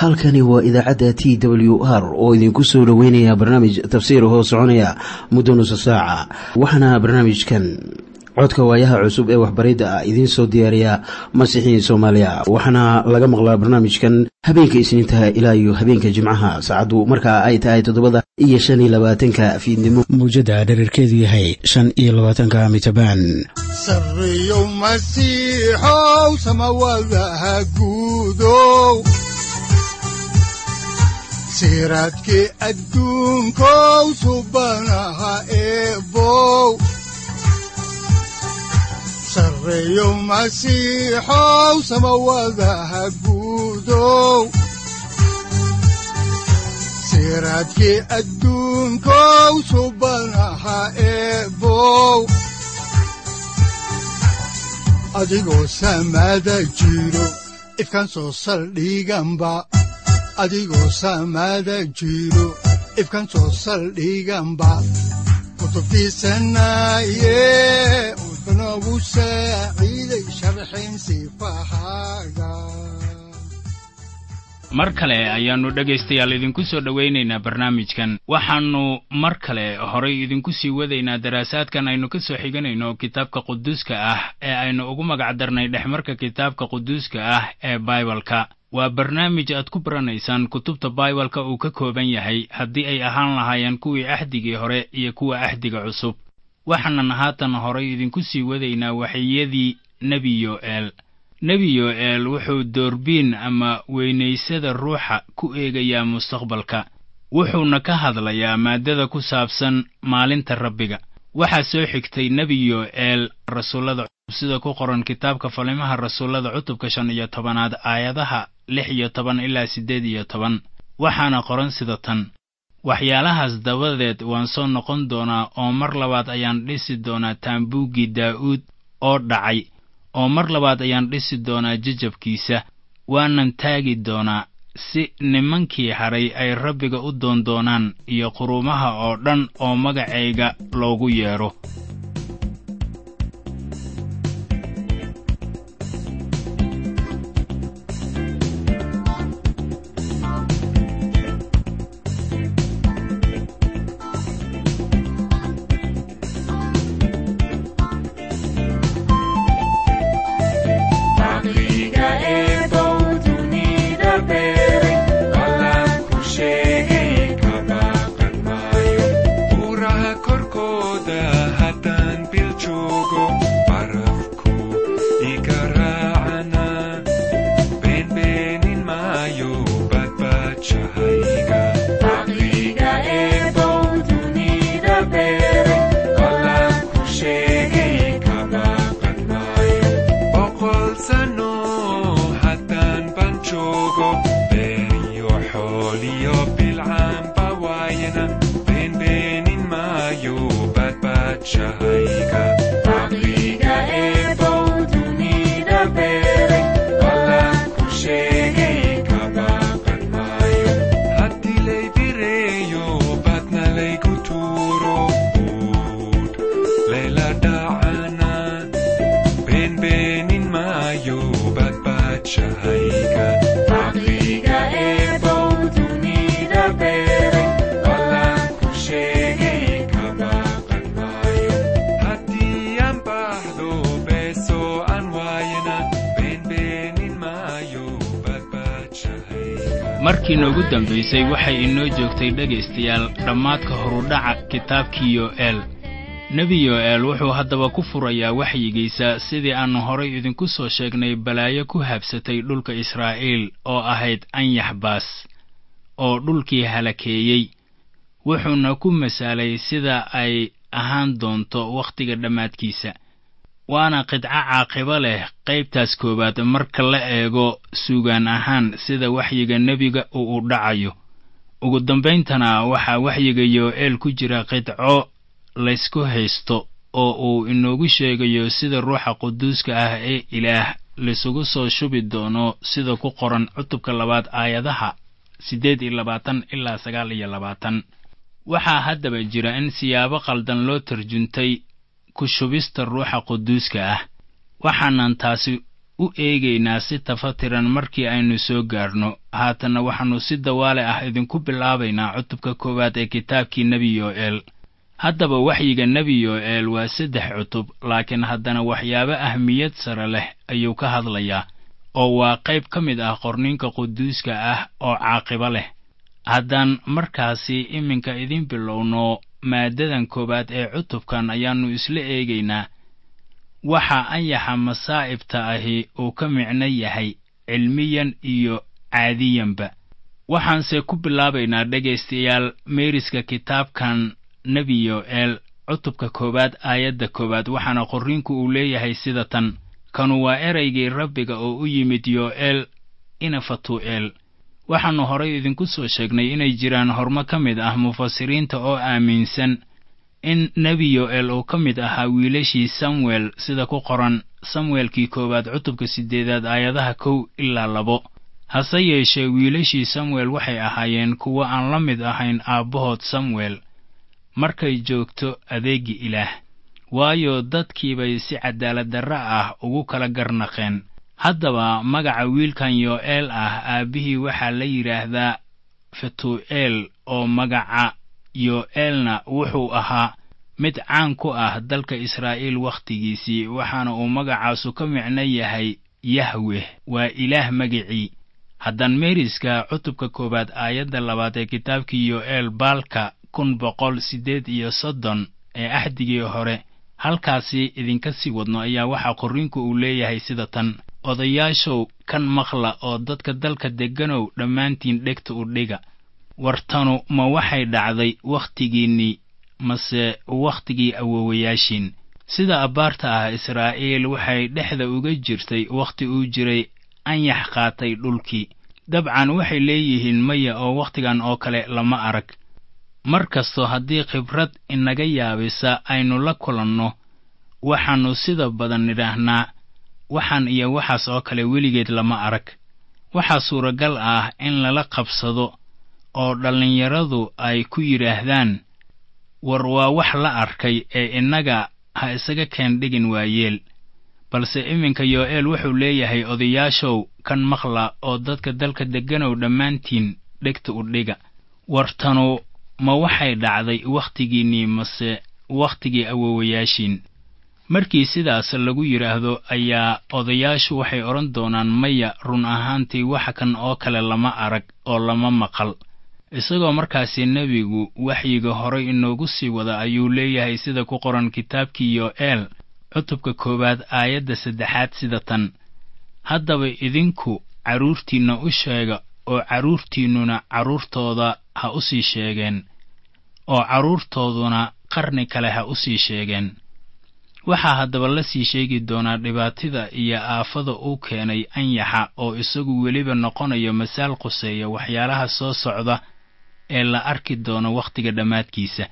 halkani waa idaacadda t w r oo idinku soo dhoweynaya barnaamij tafsiir hoo soconaya muddo nusa saaca waxaana barnaamijkan codka waayaha cusub ee waxbaridda ah idiin soo diyaariya masiixiin soomaaliya waxaana laga maqlaa barnaamijkan habeenka isniintaha ilaa iyo habeenka jimcaha saacaddu markaa ay tahay toddobada iyo shan iyo labaatanka fiidnimo mawjadda dhererkeedu yahay shan iyo labaatanka mitrbaan sareyow masiixow samawadaha guudow siraadkii adduunkow subanaha eebow sareyow masiixow samawadaha guudow siraadkii adduunkow subanaha eebow adigoo samaada jiro ifkaan soo saldhiganba adigoo samaada jiro ifkaan soo saldhiganba kutubtiisanaye unogu saaciiday sharxin sifahaaga mar kale ayaannu dhegaystayaal idinku soo dhowaynaynaa barnaamijkan waxaannu mar kale horay idinku sii wadaynaa daraasaadkan aynu ka soo xiganayno kitaabka quduuska ah ee aynu ugu magac darnay dhexmarka kitaabka quduuska ah ee baibalka waa barnaamij aad ku baranaysaan kutubta baibalka uu ka kooban yahay haddii ay ahaan lahaayeen kuwii axdigii hore iyo kuwa axdiga cusub waxaanan haatan horay idinku sii wadaynaa waxiyadii nebi yo'eel nebi yo'eel wuxuu doorbiin ama weynaysada ruuxa ku eegayaa mustaqbalka wuxuuna ka hadlayaa maaddada ku saabsan maalinta rabbiga waxaa soo xigtay nebi yo'eel rasuullada sida ku qoran kitaabka falimaha rasuullada cutubka shan iyo tobanaad aayadaha lix iyo toban ilaa siddeed iyo toban waxaana qoran sida tan waxyaalahaas dabadeed waan soo noqon doonaa oo mar labaad ayaan dhisi doonaa taambuuggii daa'uud oo dhacay oo mar labaad ayaan dhisi doonaa jajabkiisa waanan taagi doonaa si nimankii hadhay ay rabbiga u doondoonaan iyo quruumaha oo dhan oo magacayga loogu yeedho markii noogu dambaysay waxay inoo joogtay dhegaystayaal dhammaadka horudhaca kitaabkii yo'eel nebi yo'eel wuxuu haddaba ku furayaa waxyigiisa sidii aannu horay idinku soo sheegnay balaayo ku habsatay dhulka israa'iil oo ahayd anyax baas oo dhulkii halakeeyey wuxuuna ku masaalay sida ay ahaan doonto wakhtiga dhammaadkiisa waana qidco caaqibo leh qaybtaas koowaad marka la eego suugaan ahaan sida waxyiga nebiga uu u dhacayo ugu dambayntana waxaa waxyiga yo'eel ku jira qidco laysku haysto oo uu inoogu sheegayo sida ruuxa quduuska ah ee ilaah laysugu soo shubi doono sida ku qoran cutubka labaad aayadaha siddeed iyo labaatan ilaa sagaal iyo labaatan waxaa haddaba jira in siyaabo qaldan loo tarjuntay ku shubista ruuxa quduuska ah waxaanan taasi u eegaynaa si tafatiran markii aynu soo gaarno haatanna waxaannu si dawaale ah idinku bilaabaynaa cutubka koowaad ee kitaabkii nebi yo'eel haddaba waxyiga nebi yo'eel waa saddex cutub laakiin haddana waxyaabo ahmiyad sare leh ayuu ka hadlayaa oo waa qayb ka mid ah qorninka quduuska ah oo caaqibo leh haddaan markaasi iminka idiin bilowno maaddadan koowaad ee cutubkan ayaannu isla eegaynaa waxa anyaxa masaa'ibta ahi uu ka micno yahay cilmiyan iyo caadiyanba waxaanse ku bilaabaynaa dhegaystayaal meeriska kitaabkan nebi yo'eel cutubka koowaad aayadda koowaad waxaana qorriinku uu leeyahay sida tan kanu waa eraygii rabbiga oo u yimid yo'eel ina fatuu'eel waxaannu horay idinku soo sheegnay inay jiraan hormo ka mid ah mufasiriinta oo aaminsan in nebi yo'eel uu ka mid ahaa wiilashii samuel sida ku qoran samuelkii koowaad cutubka siddeedaad aayadaha kow ilaa labo hase yeeshee wiilashii samuel waxay ahaayeen kuwo aan la mid ahayn aabbahood samuel markay joogto adeeggi ilaah waayo dadkiibay si cadaaladdarra ah ugu kala garnaqeen haddaba magaca wiilkan yo'eel ah aabbihii waxaa la yidhaahdaa fetuu'eel oo magaca yo'eelna wuxuu ahaa mid caan ku ah dalka israa'iil wakhtigiisii waxaana uu magacaasu ka micno yahay yahweh waa ilaah magicii haddaan meeriska cutubka koowaad aayadda labaad ee kitaabkii yo'eel baalka kun boqol siddeed iyo soddon ee axdigii hore halkaasi idinka sii wadno ayaa waxaa qorriinku uu leeyahay sida tan odayaashow kan maqla oo dadka dalka degganow dhammaantiin dhegta u dhiga wartanu ma waxay dhacday wakhtigiinnii mase wakhtigii awoowayaashiin sida abbaarta ah israa'iil waxay dhexda uga jirtay wakhti uu jiray anyax qaatay dhulkii dabcan waxay leeyihiin maya oo wakhtigan oo kale lama arag mar kastoo haddii khibrad inaga yaabisa aynu la kulanno waxaannu sida badan nidhaahnaa waxaan iyo waxaas oo kale weligeed lama arag waxaa suuragal ah in lala qabsado oo dhallinyaradu ay ku yidhaahdaan war waa wax la arkay ee innaga ha isaga keendhigin waayeel balse iminka yo'eel wuxuu leeyahay odayaashow kan maqla oo dadka dalka degganow dhammaantiin dhegta u dhiga wartanu ma waxay dhacday wakhtigiinnii mase wakhtigii awoowayaashiin markii sidaas lagu yidhaahdo ayaa odayaashu waxay odhan doonaan maya run ahaantii waxa kan oo kale lama arag oo lama maqal isagoo markaasi nebigu waxyiga horay inoogu sii wada ayuu leeyahay sida ku qoran kitaabkii yo'eel cutubka koowaad aayadda saddexaad sida tan haddaba idinku carruurtiinna u sheega oo carruurtiinnuna carruurtooda ha u sii sheegeen oo carruurtooduna qarni kale ha u sii sheegeen waxaa haddaba la sii sheegi doonaa dhibaatida iyo aafada uu keenay anyaxa oo isagu weliba noqonayo masaal quseeya waxyaalaha soo socda ee la arki doono wakhtiga dhammaadkiisa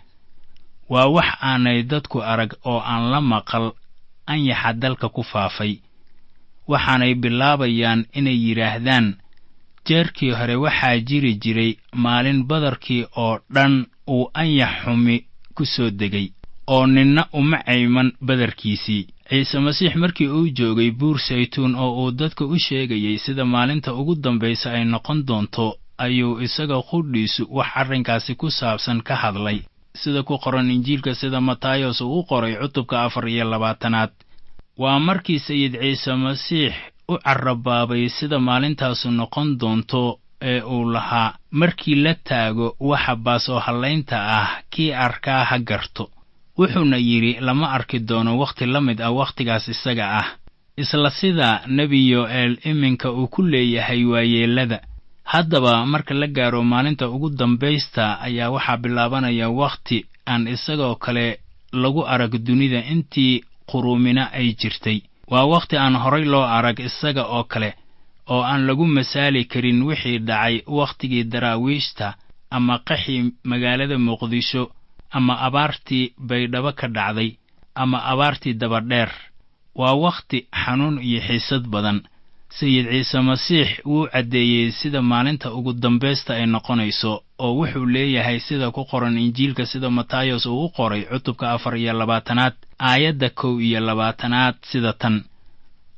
waa wax aanay dadku arag oo aan la maqal anyaxa dalka ku faafay waxaanay bilaabayaan inay yidhaahdaan jeerkii hore waxaa jiri jiray maalin badarkii oo dhan uu anyax xumi ku soo degay oo ninna uma cayman badarkiisii ciise masiix markii uu joogay buur saytuun oo uu dadka u sheegayey sida maalinta ugu dambaysa ay noqon doonto ayuu isaga qudhiisu wax arrinkaasi ku saabsan ka hadlay sida ku qoran injiilka sida matayos uu u qoray cutubka afar iyo labaatanaad waa markii sayid ciise masiix u carrabaabay sida maalintaasu noqon doonto ee uu lahaa markii la taago waxa baas oo hallaynta ah kii arkaa ha garto wuxuuna yidhi lama arki doono wakhti la mid ah wakhtigaas isaga ah isla sida nebi yo'eel iminka uu ku leeyahay waayeellada haddaba marka la gaaro maalinta ugu dambaysta ayaa waxaa bilaabanaya wakhti aan isagoo kale lagu arag dunida intii quruumina ay jirtay waa wakhti aan horay loo arag isaga oo kale oo aan lagu masaali karin wixii dhacay wakhtigii daraawiishta ama qaxii magaalada muqdisho ama abaartii baydhabo ka dhacday ama abaartii dabadheer waa wakhti xanuun iyo xiisad badan sayid ciise masiix wuu caddeeyey sida maalinta ugu dambaysta ay noqonayso oo wuxuu leeyahay sida ku qoran injiilka sida matayos uu u qoray cutubka afar iyo labaatanaad aayadda kow iyo labaatanaad sida tan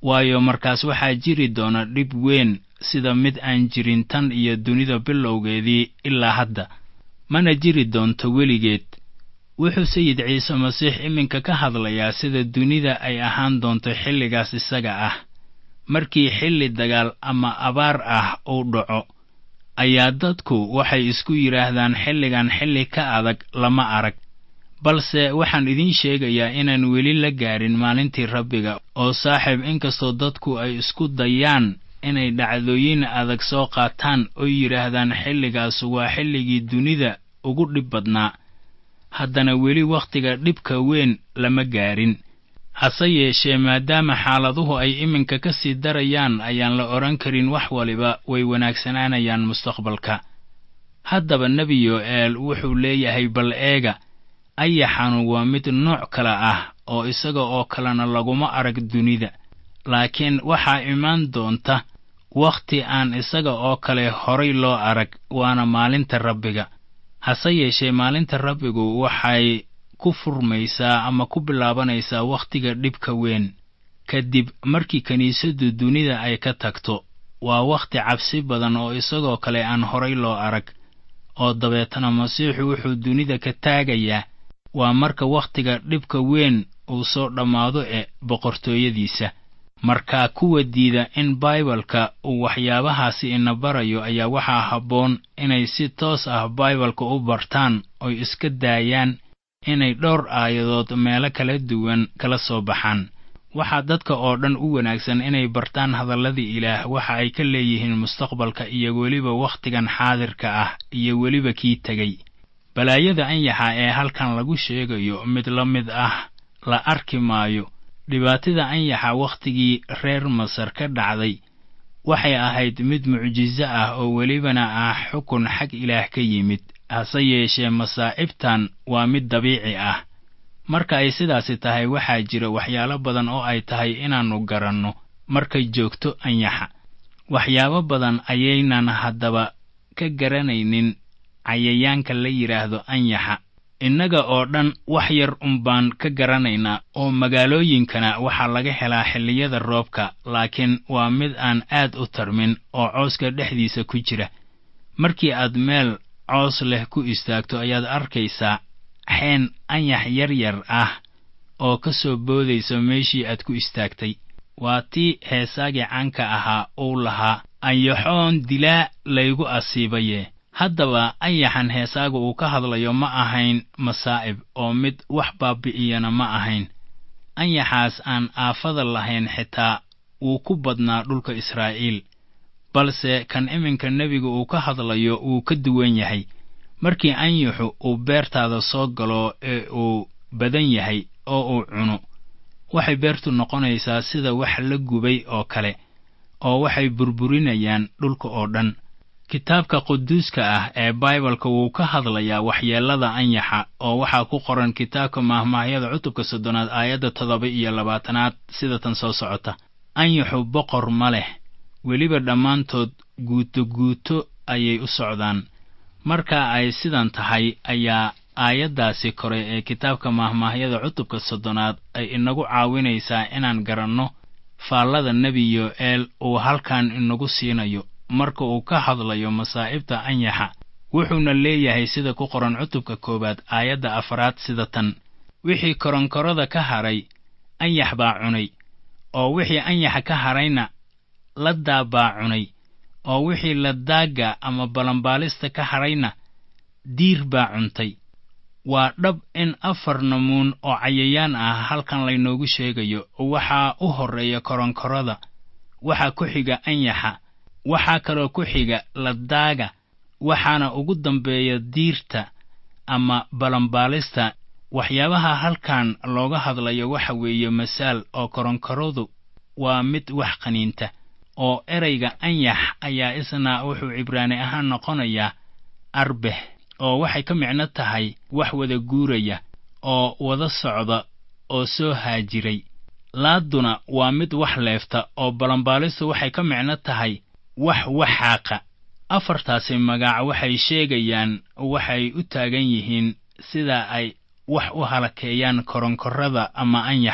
waayo markaas waxaa jiri doona dhib weyn sida mid aan jirin tan iyo dunida bilowgeedii ilaa hadda mana jiri doonto weligeed wuxuu sayid ciise masiix iminka ka hadlayaa sida dunida ay ahaan doonto xilligaas isaga ah markii xilli dagaal ama abaar ah uu dhaco ayaa dadku waxay isku yidhaahdaan xilligan xilli ka adag lama arag balse waxaan idiin sheegayaa inaan weli la gaadhin maalintii rabbiga oo saaxiib inkastoo dadku ay isku dayaan inay dhacdooyin adag soo qaataan oo yidhaahdaan xilligaas waa xilligii dunida ugu dhib badnaa haddana weli wakhtiga dhibka weyn lama gaadhin hase yeeshee maadaama xaaladuhu ay iminka ka sii darayaan ayaan la odhan karin wax waliba way wanaagsanaanayaan mustaqbalka haddaba nebi yo'eel wuxuu leeyahay bal eega ayaxanu waa mid nooc kale ah oo isaga oo kalena laguma arag dunida laakiin waxaa imaan doonta wakhti aan isaga oo kale horay loo arag waana maalinta rabbiga hase yeeshee maalinta rabbigu waxay ku furmaysaa ama ku bilaabanaysaa wakhtiga dhibka weyn kadib markii kiniisaddu dunida ay ka tagto waa wakhti cabsi badan oo isagoo kale aan horay loo arag oo dabeetana masiixu wuxuu dunida ka taagayaa waa marka wakhtiga dhibka weyn uu soo dhammaado ee boqortooyadiisa markaa kuwa diida in baibalka uu waxyaabahaasi ina barayo ayaa waxaa habboon inay si toos ah baibalka u bartaan oy iska daayaan inay dhowr aayadood meelo kala duwan kala soo baxaan waxaa dadka oo dhan u wanaagsan inay bartaan hadalladii ilaah waxa ay ka leeyihiin mustaqbalka iyo weliba wakhtigan xaadirka ah iyo weliba kii tegey balaayada anyaxa ee halkan lagu sheegayo mid la mid ah la arki maayo dhibaatada anyaxa wakhtigii reer masar ka dhacday waxay ahayd mid mucjiso ah oo welibana ah xukun xag ilaah ka yimid hase yeeshee masaa'ibtan waa mid dabiici ah marka ay sidaasi tahay waxaa jira waxyaalo badan oo ay tahay inaannu garanno markay joogto anyaxa waxyaabo badan ayaynan haddaba ka garanaynin cayayaanka la yidhaahdo anyaxa innaga oo dhan wax yar unbaan ka garanaynaa oo magaalooyinkana waxaa laga helaa xilliyada roobka laakiin waa mid aan aad u tarmin oo cooska dhexdiisa ku jira markii aad meel coos leh ku istaagto ayaad arkaysaa xeen anyax yar yar ah oo ka soo boodaysa meeshii aad ku istaagtay waa tii heesaagii caanka ahaa uu lahaa anyaxoon dilaa laygu asiibaye haddaba anyaxan heesaaga uu ka hadlayo ma ahayn masaa'ib oo mid wax baabi'iyana ma ahayn anyaxaas aan aafada lahayn xitaa wuu ku badnaa dhulka israa'iil balse kan iminka nebiga uu ka hadlayo wuu ka duwan yahay markii anyaxu uu beertaada soo galo ee uu badan yahay oo uu cuno waxay beertu noqonaysaa sida wax la gubay oo kale oo waxay burburinayaan dhulka oo dhan kitaabka quduuska ah ee baibalka wuu ka hadlayaa waxyeellada anyaxa oo waxaa ku qoran kitaabka maahmaahyada cutubka soddonaad aayadda toddoba iyo labaatanaad sida tan soo socota anyaxu boqor ma leh weliba dhammaantood guuto guuto ayay u socdaan marka ay sidan tahay ayaa aayaddaasi kore ee kitaabka maahmaahyada cutubka soddonaad ay inagu caawinaysaa inaan garanno faallada nebi yo'eel uu halkan inagu siinayo marka uu ka hadlayo masaa'ibta anyaxa wuxuuna leeyahay sida ku qoran cutubka koowaad aayadda afraad sida tan wixii koronkorada ka hadhay anyax baa cunay oo wixii anyaxa ka hadhayna laddaa baa cunay oo wixii ladaaga ama balambaalista ka hadhayna diir baa cuntay waa dhab in afar namuun oo cayayaan ah halkan laynoogu sheegayo waxaa u horreeya koronkorada waxaa ku xiga anyaxa waxaa kaloo ku xiga ladaaga waxaana ugu dambeeya diirta ama balambaalista waxyaabaha halkan looga hadlayo waxa weeye masaal oo koronkoradu waa mid wax qaniinta oo erayga anyax ayaa isna wuxuu cibraani ahaan noqonayaa arbex oo waxay ka micno tahay wax wada guuraya oo wada socda oo soo haajiray laadduna waa mid wax leefta oo balambaalistu waxay ka micno tahay wax waxaaqa afartaasi magac waxay sheegayaan waxay u taagan yihiin sida ay wax u halakeeyaan koronkorada ama anyaxa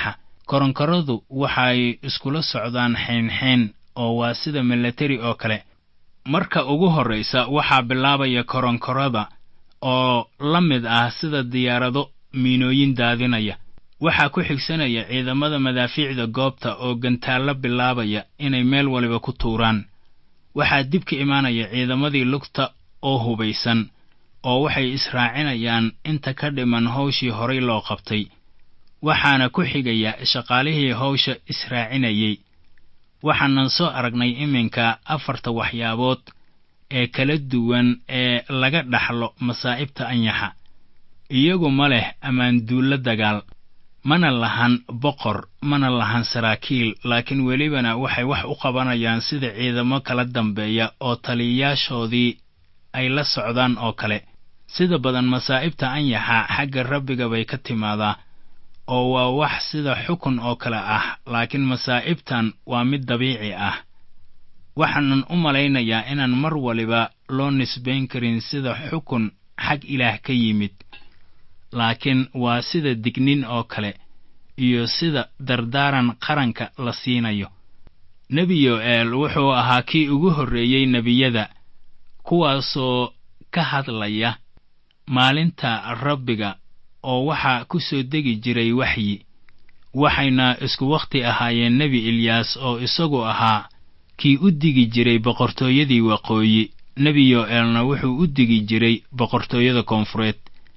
koronkoradu waxay iskula socdaan xeynxeyn oo waa sida milatari oo kale marka ugu horraysa waxaa bilaabaya koronkorada oo la mid ah sida diyaarado miinooyin daadinaya waxaa ku xigsanaya ciidamada madaafiicda goobta oo gantaallo bilaabaya inay meel waliba ku tuuraan waxaa dib ka imaanaya ciidamadii lugta oo hubaysan oo waxay israacinayaan inta ka dhiman hawshii horay loo qabtay waxaana ku xigaya shaqaalihii hawsha israacinayey waxaanan soo aragnay iminka afarta waxyaabood ee kala duwan ee laga dhaxlo masaa'ibta anyaxa iyagu ma leh ammaanduullo dagaal mana lahan boqor mana lahan saraakiil laakiin welibana waxay wax u qabanayaan sida ciidamo kala dambeeya oo taliyayaashoodii ay la socdaan oo kale sida badan masaa'ibta anyaxa xagga rabbiga bay ka timaadaa oo waa wax sida xukun oo kale ah laakiin masaa'ibtan waa mid dabiici ah waxaanan u malaynayaa inaan mar waliba loo nisbayn karin sida xukun xag ilaah ka yimid laakiin waa sida dignin oo kale iyo sida dardaaran qaranka la siinayo nebi yo'eel wuxuu ahaa kii ugu horreeyey nebiyada kuwaasoo ka hadlaya maalinta rabbiga oo waxaa ku soo degi jiray waxyi waxayna isku wakhti ahaayeen nebi ilyaas oo isagu ahaa kii u digi jiray boqortooyadii waqooyi nebi yo'eelna wuxuu u digi jiray boqortooyada koonfureed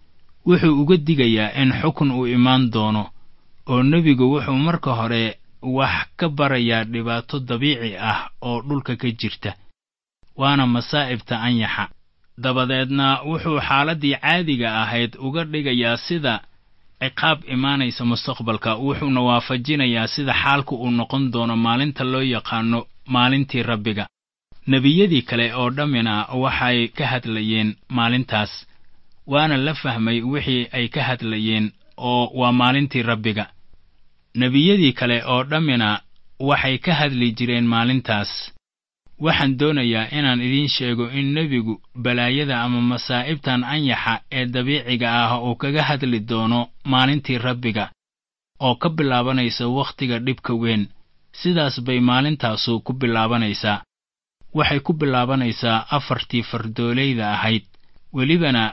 wuxuu uga digayaa in xukun uu imaan doono oo nebigu wuxuu marka hore wax ka barayaa dhibaato dabiici ah oo dhulka ka jirta waana masaa'ibta anyaxa dabadeedna wuxuu xaaladdii caadiga ahayd uga dhigayaa sida ciqaab imaanaysa mustaqbalka wuxuuna waafajinayaa sida xaalku uu noqon doono maalinta loo yaqaano maalintii rabbiga nebiyadii kale oo dhammina waxay ka hadlayeen maalintaas waana la fahmay wixii ay ka hadlayeen oo waa maalintii rabbiga nebiyadii kale oo dhammina waxay ka hadli jireen maalintaas waxaan doonayaa inaan idiin sheego in nebigu balaayada ama masaa'ibtan anyaxa ee dabiiciga ah uu kaga hadli doono maalintii rabbiga oo ka bilaabanaysa wakhtiga dhibka weyn sidaas bay maalintaasu ku bilaabanaysaa waxay ku bilaabanaysaa afartii fardoolayda ahayd welibana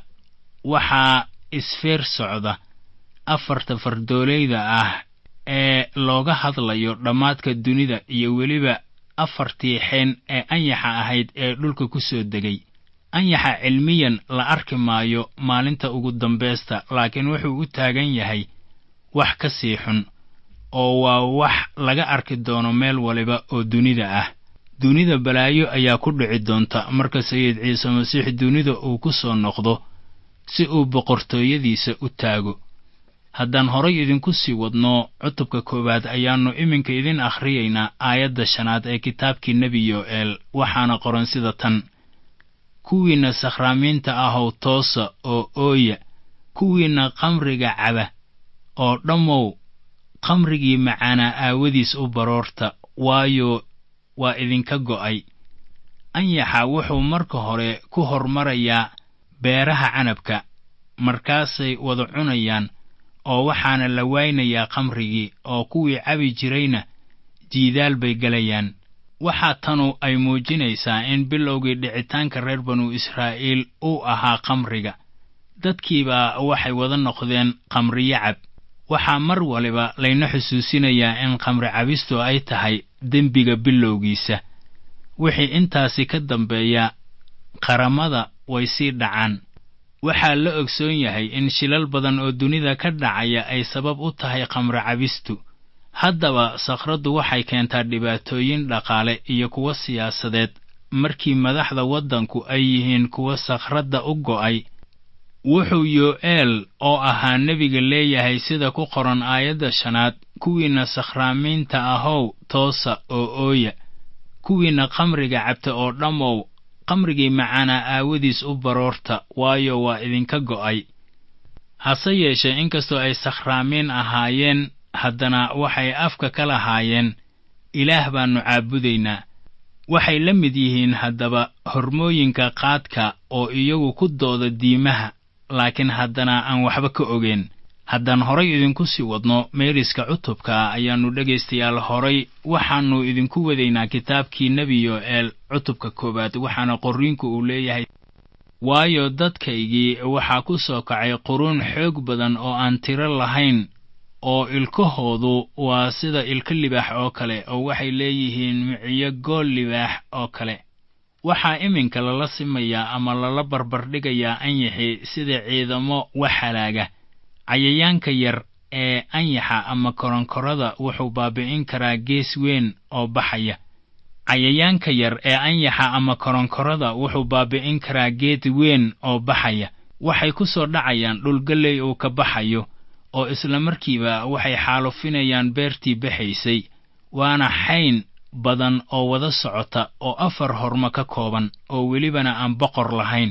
waxaa isfeer socda afarta fardoolayda ah ee looga hadlayo dhammaadka dunida iyo weliba afartii xeen ee anyaxa ahayd ee dhulka ku soo degay anyaxa cilmiyan la arki maayo maalinta ugu dambaysta laakiin wuxuu u taagan yahay wax ka sii xun oo waa wax laga arki doono meel waliba oo dunida ah dunida balaayo ayaa ku dhici doonta marka sayid ciise masiix dunida uu ku soo noqdo si uu boqortooyadiisa u taago haddaan horay idinku sii wadno cutubka koowaad ayaannu iminka idin akhriyaynaa aayadda shanaad ee kitaabkii nebi yo'eel waxaana qoran sida tan kuwiinna sakhraamiinta ahow toosa oo ooya kuwiinna qamriga caba oo dhammow qamrigii macaanaa aawadiis u baroorta waayo waa idinka go'ay anyaxa wuxuu marka hore ku hormarayaa beeraha canabka markaasay wada cunayaan oo waxaana la waynayaa qamrigii oo kuwii cabi jirayna jiidaal bay gelayaan waxaa tanu ay muujinaysaa in bilowgii dhicitaanka reer banu israa'iil uu ahaa qamriga dadkiibaa waxay wada noqdeen qamriyo cab waxaa mar waliba layna xusuusinayaa in qamri cabistu ay tahay dembiga bilowgiisa wixii intaasi ka dambeeya qaramada way sii dhacaan waxaa la ogsoon yahay in shilal badan oo dunida ka dhacaya ay sabab u tahay qamri cabistu haddaba sakhraddu waxay keentaa dhibaatooyin dhaqaale iyo kuwo siyaasadeed markii madaxda waddanku ay yihiin kuwa sakhradda u go'ay wuxuu yo'eel oo ahaa nebiga leeyahay sida ku qoran aayadda shanaad kuwiinna sakhraamiinta ahow toosa oo ooya kuwiinna qamriga cabta oo dhammow qamrigii macaanaa aawadiis u baroorta waayo waa idinka go'ay hase yeeshee inkastoo ay sakhraamiin ahaayeen haddana waxay afka ka lahaayeen ilaah baannu caabudaynaa waxay la mid yihiin haddaba hormooyinka qaadka oo iyagu ku dooda diimaha laakiin haddana aan waxba ka ogeyn haddaan horay idinku sii wadno meeriska cutubka ayaannu dhegaystayaal horay waxaannu idinku wadaynaa kitaabkii nebi yo'eel cutubka koowaad waxaana qorriinku uu leeyahay waayo dadkaygii waxaa ku soo kacay quruun xoog badan oo aan tiro lahayn oo ilkahoodu waa sida ilka libaax oo kale oo waxay leeyihiin miciyo gool libaax oo kale waxaa iminka lala simayaa ama lala barbardhigayaa anyaxi sida ciidamo wax halaaga cayayaanka yar ee anyaxa ama koronkorada wuxuu baabi'in karaa gees weyn oo baxaya cayayaanka yar ee anyaxa ama koronkorada wuxuu baabi'in karaa geed weyn oo baxaya waxay ku soo dhacayaan dhulgalley uu ka baxayo oo isla markiiba waxay xaalufinayaan beertii baxaysay waana xayn badan oo wada socota oo afar hormo ka kooban oo welibana aan boqor lahayn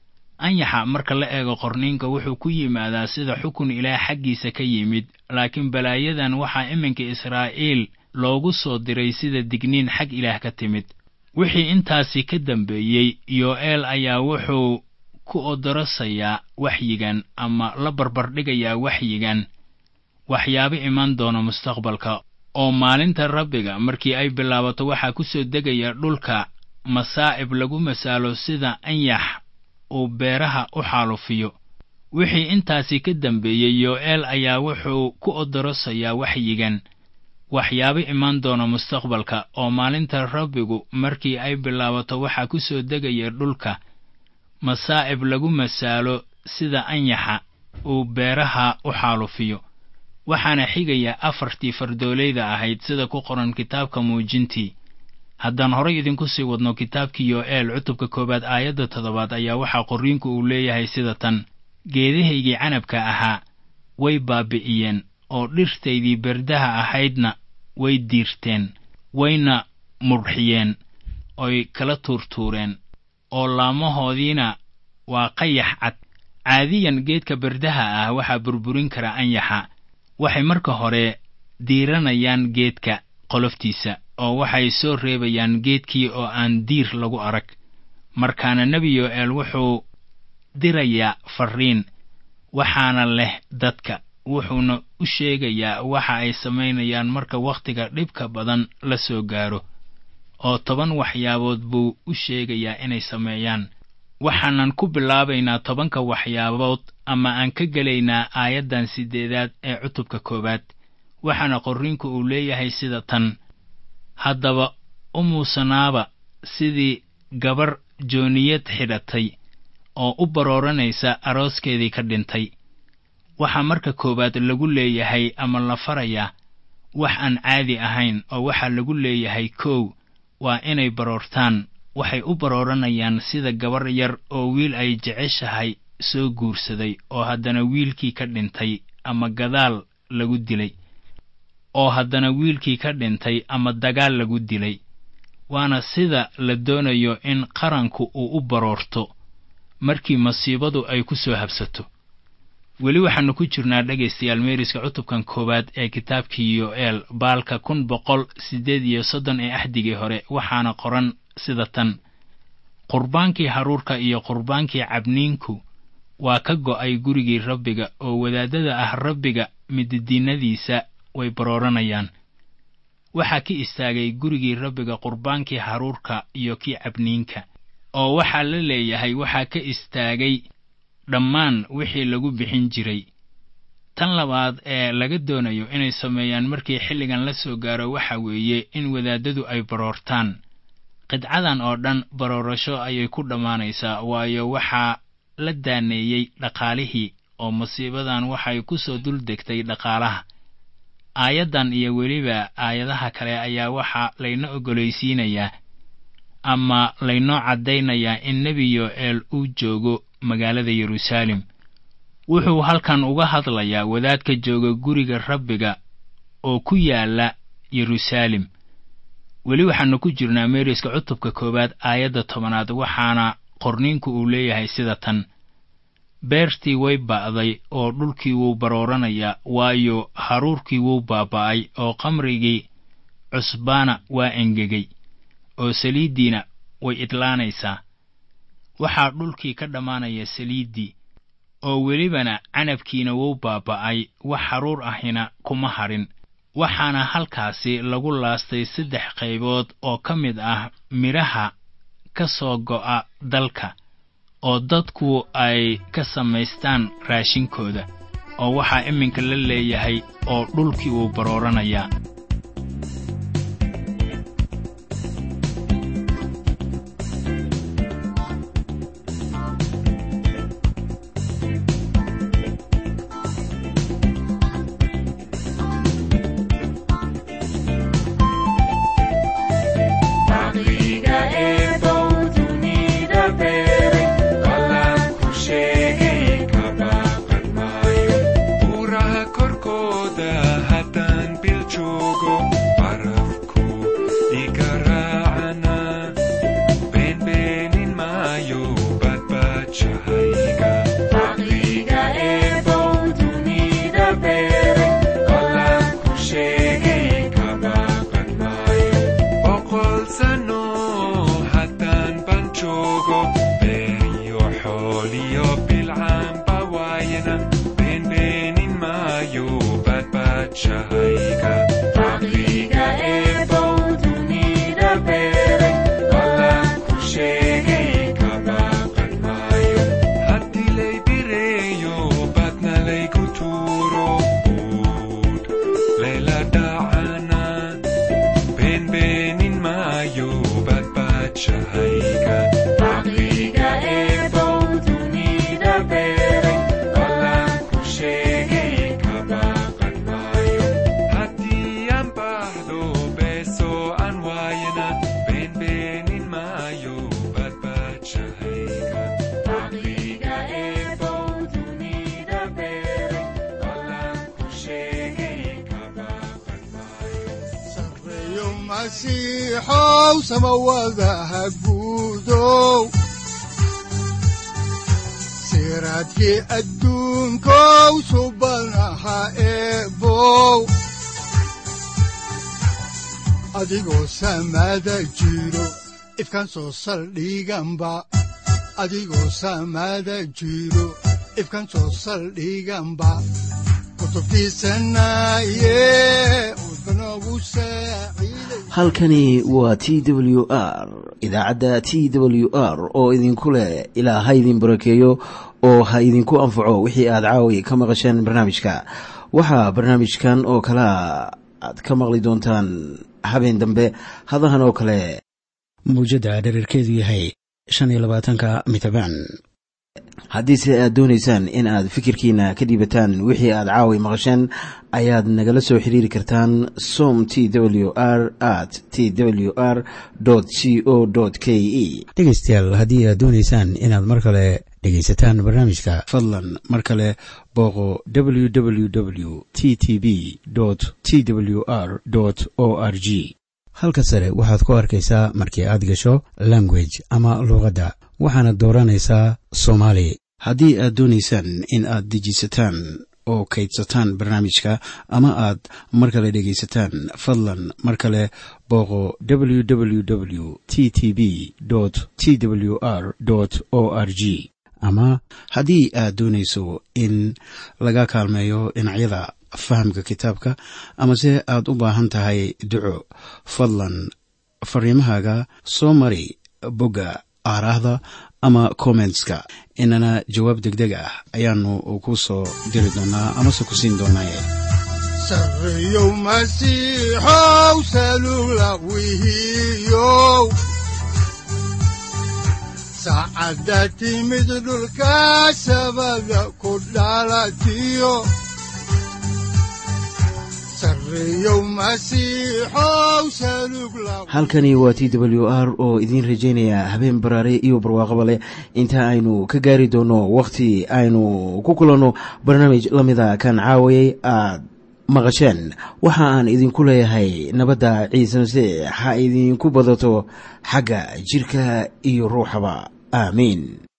anyaxa marka la eego qorniinka wuxuu ku yimaadaa sida xukun ilaah xaggiisa ka yimid laakiin balaayadan waxaa iminka israa'iil loogu soo diray sida digniin xag ilaah ka timid wixii intaasi ka dambeeyey yo'eel ayaa wuxuu ku odorasayaa waxyigan ama la barbardhigayaa waxyigan waxyaabo iman doona mustaqbalka oo maalinta rabbiga markii ay bilaabato waxaa ku soo degaya dhulka masaa'ib lagu masaalo sida anyax uu beeraha u xaalufiyo wixii intaasi ka dambeeyey yo'eel ayaa wuxuu ku odorosayaa waxyigan waxyaabo iman doona mustaqbalka oo maalinta rabbigu markii ay bilaabato waxaa ku soo degaya dhulka masaa'ib lagu masaalo sida anyaxa uu beeraha u xaalufiyo waxaana xigaya afartii fardoolayda ahayd sida ku qoran kitaabka muujintii haddaan horay idinku sii wadno kitaabkii yo'eel cutubka koowaad aayadda toddobaad ayaa waxaa qorriinku uu leeyahay sida tan geedahaygii canabka ahaa way baabi'iyeen oo dhirtaydii berdaha ahaydna way diirteen wayna mudhxiyeen oy kala tuurtuureen oo laamahoodiina waa qayax cad caadiyan geedka berdaha ah waxaa burburin kara anyaxa waxay marka hore diiranayaan geedka qoloftiisa oo waxay soo reebayaan geedkii oo aan diir lagu arag markaana nebi yo'eel wuxuu dirayaa farriin waxaana leh dadka wuxuuna u sheegayaa waxa ay samaynayaan marka wakhtiga dhibka badan la soo gaaro oo toban waxyaabood buu u sheegayaa inay sameeyaan waxaanan ku bilaabaynaa tobanka waxyaabood ama aan ka gelaynaa aayaddan siddeedaad ee cutubka koowaad waxaana qorriinku uu leeyahay sida tan haddaba u muusanaaba sidii gabar jooniyad xidhatay oo u barooranaysa arooskeedii ka dhintay waxaa marka koowaad lagu leeyahay ama la farayaa wax aan caadi ahayn oo waxaa lagu leeyahay kow waa inay baroortaan waxay u barooranayaan sida gabar yar oo wiil ay jeceshahay soo guursaday oo haddana wiilkii ka dhintay ama gadaal lagu dilay oo haddana wiilkii ka dhintay ama dagaal lagu dilay waana sida la doonayo in qaranku uu u baroorto markii masiibadu ay ku soo habsato weli waxaannu ku jirnaa dhegaystayaal meeriska cutubkan koowaad ee kitaabkii yo'eel baalka kun boqol siddeed iyo soddon ee axdigii hore waxaana qoran sida tan qurbaankii haruurka iyo qurbaankii cabniinku waa ka go'ay gurigii rabbiga oo wadaaddada ah rabbiga mididiinnadiisa way barooranayaan waxaa ka istaagay gurigii rabbiga qurbaankii haruurka iyo kii cabniinka oo waxaa la leeyahay waxaa ka istaagay dhammaan wixii lagu bixin jiray tan labaad ee laga doonayo inay sameeyaan markii xilligan la soo gaaro waxa weeye in wadaaddadu ay baroortaan qidcadan oo dhan baroorasho ayay ku dhammaanaysaa waayo waxaa la daaneeyey dhaqaalihii oo masiibadan waxay ku soo dul degtay dhaqaalaha aayaddan iyo weliba aayadaha kale ayaa waxaa layna oggolaysiinayaa ama laynoo caddaynayaa in nebi yo'eel uu joogo magaalada yeruusaalem wuxuu halkan uga hadlayaa wadaadka jooga guriga rabbiga oo ku yaalla yeruusaalem weli waxaannu ku jirnaa meeriska cutubka koowaad aayadda tobanaad waxaana qorniinku uu leeyahay sida tan beertii way ba'day oo dhulkii wuu barooranayaa waayo haruurkii wuu baaba'ay oo qamrigii cusbaana waa engegay oo saliiddiina way idlaanaysaa waxaa dhulkii ka dhammaanaya saliiddii oo welibana canabkiina wuu baaba'ay wax haruur ahina kuma hadhin waxaana halkaasi lagu laastay saddex qaybood oo ka mid ah midhaha ka soo go'a dalka oo dadku ay ka samaystaan raashinkooda oo waxaa iminka la leeyahay oo dhulkii wuu barooranayaa siraadkii adduunkow subanaha eebow adigoo samaada jiro ifkan soo saldhiganba adigoo samaada jiro ifkan soo saldhiganba halkani waa t w r idaacadda t w r oo idinku leh ilaa ha idin barakeeyo oo ha idinku anfaco wixii aad caawi ka maqasheen barnaamijka waxaa barnaamijkan oo kalea aad ka maqli doontaan habeen dambe hadahan oo kale mawjadda dherarkeedu yahay shan iyo labaatanka mitrbaan haddiise aad doonaysaan in aad fikirkiina ka dhiibataan wixii aad caawi maqasheen ayaad nagala soo xiriiri kartaan som t w r at t w r c o k e dhegaystayaal haddii aad doonaysaan inaad mar kale dhegaysataan barnaamijka fadlan mar kale booqo w w w t t b t w r o r g halka sare waxaad ku arkaysaa markii aad gasho language ama luuqadda waxaana dooranaysaa soomaali haddii aad doonaysaan in aad dejisataan oo kaydsataan barnaamijka ama aad mar kale dhegaysataan fadlan mar kale booqo w w w t t b t w r o r g ama haddii aad doonayso in laga kaalmeeyo dhinacyada fahamka kitaabka amase aad u baahan tahay duco fadlan fariimahaaga soo mari bogga aaraahda ama kommentska inana jawaab deg deg ah ayaanu ku soo diri doonaa amase ku siin doonaaye sareyow masiixow salula wihiyow saacadda timid dhulka sabada ku dhalatiyo halkani waa t w r oo idiin rajaynaya habeen baraare iyo barwaaqaba leh inta aynu ka gaari doono wakhti aynu ku kulanno barnaamij la mida kan caawayay aad maqasheen waxa aan idinku leeyahay nabadda ciise masiix ha idinku badato xagga jidhka iyo ruuxaba aamiin